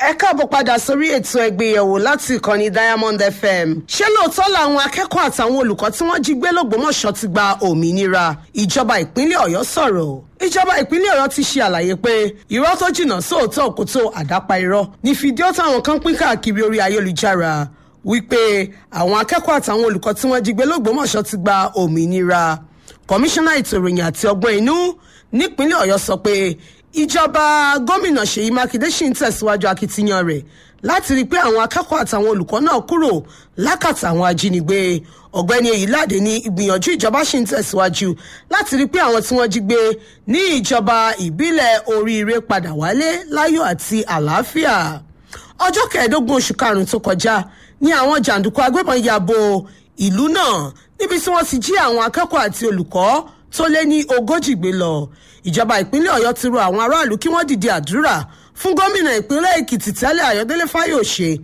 ẹ káàbọ̀ padà sórí ètò ẹgbẹ́yẹ̀wò láti ìkànnì diamond fm ṣé lóòótọ́ làwọn akẹ́kọ̀ọ́ àtàwọn olùkọ́ tí wọ́n jí gbé lọ́gbọ́mọ̀ṣọ́ ti gba òmìnira ìjọba ìpínlẹ̀ ọ̀yọ́ sọ̀rọ̀ ìjọba ìpínlẹ̀ ọ̀yọ́ ti ṣe àlàyé pé irọ́ tó jìnnà sóòótọ́ òkútó àdápa irọ́ ní fídíò táwọn kan pín káàkiri orí ayélujára wípé àwọn akẹ́kọ̀ọ́ àtàwọn olùkọ́ tí wọ́n jí gbé lọ́gbọ́mọ̀ṣọ́ ti gba òmìnira kọmíṣánná ètò ìròyìn àti ọgbọ́n inú nípínlẹ̀ ọ̀yọ́ sọ pé ìjọba gómìnà ṣèyí mákindé ṣì ń tẹ̀síwájú akitiyan rẹ̀ láti rí i pé àwọn akẹ́kọ̀ọ́ àtàwọn olùkọ́ náà kúrò lákàtà àwọn ajínigbé ọ̀gbẹ́ni èyíláde ní ìgbìyànjú ìjọba ṣì ń tẹ̀síwájú láti rí i pé àwọn tí wọ́n jí gbé ní ìjọba ìbílẹ̀ oríire padà wálé láyọ̀ àti àlàáfíà ọjọ́ kẹẹ̀ẹ́dógún oṣù karùn-ún tó kọjá ní àwọn jàǹdùkú agbébọn ya bo ìlú náà níbi tí wọ́n ti jí àwọn akẹ́kọ̀ọ́ àti olùkọ́ tó lé ní ogójì gbé lọ ìjọba ìpínlẹ̀ ọ̀yọ́ ti rọ àwọn aráàlú kí wọ́n dìde àdúrà fún gómìnà ìpínlẹ̀ èkìtì tẹ́lẹ̀ ayọ̀délé fáyọ̀ṣe